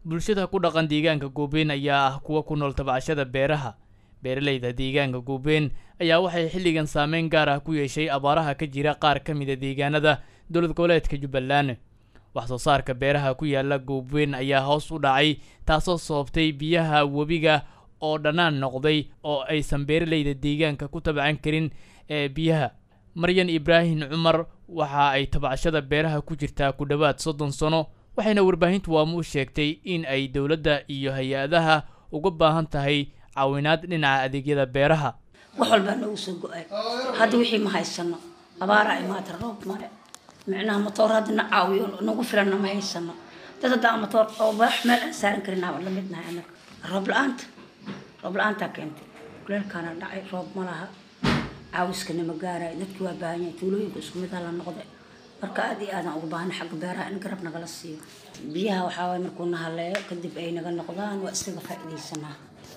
bulshada ku dhaqan deegaanka goobeen ayaa ah kuwa ku nool tabcashada beeraha beeralayda deegaanka goobeen ayaa waxay xilligan saameyn gaar ah ku yeeshay abaaraha ka jira qaar ka mida deegaanada dowlad goboleedka jubbaland wax soo saarka beeraha ku yaala goobweyn ayaa hoos u dhacay taasoo sababtay biyaha webiga oo dhannaan noqday oo aysan beeralayda deegaanka ku tabcan karin ee biyaha maryan ibraahim cumar waxa ay tabcashada beeraha ku jirtaa ku dhowaad soddon sano waxayna warbaahintu waamu u sheegtay in ay dowladda iyo hay-adaha uga baahan tahay caawinaad dhinaca adeegyada beeraha wax walbaa noogu soo go-ay hadda wixii ma haysano abaaraa imaata roob male micnaha matoor hadda na caawiyo nagu filanna ma haysano dad haddaa matoor oo wax meel aan saaran karin aan la midnahay anaga roob la-aanta roob la-aantaa keentay kuleelkaana dhacay roob ma laha caawiskana ma gaarayo dadki waa baahan yahay tuulooyinka isku mid la noqday marka aad iyo aadaan ugu baahana xagga beeraha in garab nagala siiyo biyaha waxaa waay markuu na haleeyo kadib ay naga noqdaan waa isaga faa'iidaysanaa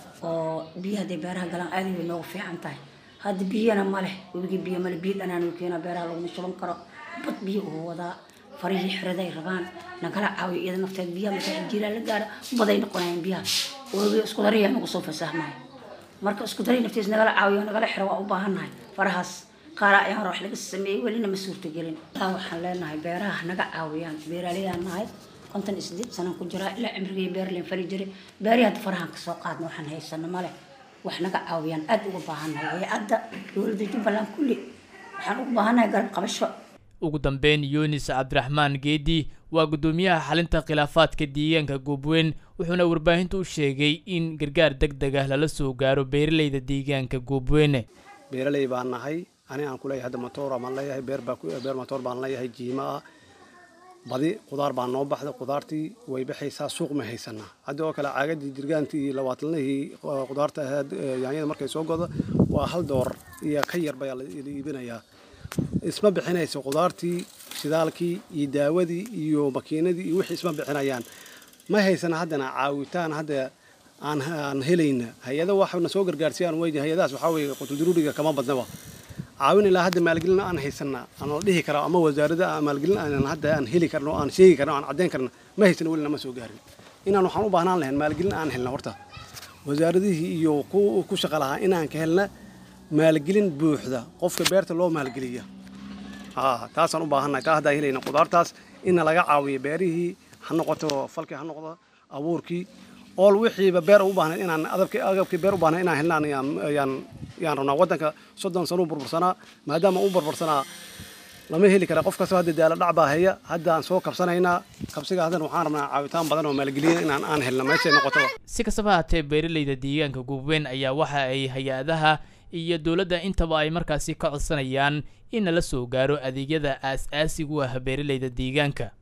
oo biyaha hadday beeraha galaan aad way noogu fiican tahay hadda biyana ma leh webigii biyo male biyo dhanaan uu keenaa beeraha laguma shuban karo bad biyo uu wadaa farihii xiraday rabaan nagala caawiyo iyada nafteed biyaha marka jiilaa la gaara baday noqonayaan biyaha webiga isku dariya nagu soo fasaahmaya marka isku daray naftiis nagala caawiyo nagala xiro waa u baahannahay farahaas qaara ayaan hore wax laga sameeyey welina ma suurtagelin taa waxaan leenahay beeraha naga caawiyaan beeraleyaan nahay konton iyo sideed sanaan ku jiraa ilaa cimrigii beerleen fali jiray beerihi hadda farahan kasoo qaadna waxaan haysano male wax naga caawiyaan aad uga baahannahay hay-adda dowladda jubbaland kulli waxaan ugu baahannahay garab qabasho ugu dambeyn yunis cabdiraxmaan geedi waa guddoomiyaha xalinta khilaafaadka deegaanka goobweyn wuxuuna warbaahinta u sheegay in gargaar deg deg ah lala soo gaaro beeralayda deegaanka goobweyne beeraley baan nahay ani aan kuleeyahay hadda matoor baan leeyahay beer baa beer matoor baan leeyahay jiima ah badi qudaar baa noo baxday qudaartii way baxaysaa suuq ma haysanaa hadda oo kale caagadii jirgaantii iyo labaatanlihii qudaarta ahayd yaanyada markay soo godo waa hal door iyo ka yar baa la iibinayaa isma bixinayso qudaartii shidaalkii iyo daawadii iyo makiinadii iyo wixii isma bixinayaan ma haysana haddana caawitaan hadda aan aan helayna hay-ada waxna soo gargaarsiyaan wey hay-adahaas waxaa weeye qutuldaruuriga kama badnaba caawin ilaa hadda maalgelin aan haysana aan la dhihi karaa ama wasaaradda maalgelin aan hadda aan heli karno aan sheegi karno aan caddayn karno ma haysana weli nama soo gaarin inaan waxaan u baahnaan lahayn maalgelin aan helna horta wasaaradihii iyo ku shaqa lahaa inaan ka helna maalgelin buuxda qofka beerta loo maalgeliya taasaan u baahannahay taa haddaan helayna qudaartaas inna laga caawiyo beerihii ha noqoto falkii ha noqdo abuurkii ool wixiiba beer u baahnayd inaan adabkii agabkii beer u baahnayd inaan helnaan ayaan yaan rabnaa waddanka soddon sano u burbursanaa maadaama u burbursanaa lama heli kara qof kastoo hadda daala dhac baa haya haddaan soo kabsanaynaa kabsiga haddana waxaan rabnaa caawitaan badan oo maalgeliya inaan aan helna meeshay noqotaba si kastaba haatee beeralayda deegaanka goobweyn ayaa waxa ay hay-adaha iyo dowladda intaba ay markaasi ka codsanayaan in nala soo gaaro adeegyada aas-aasigu ah beeralayda deegaanka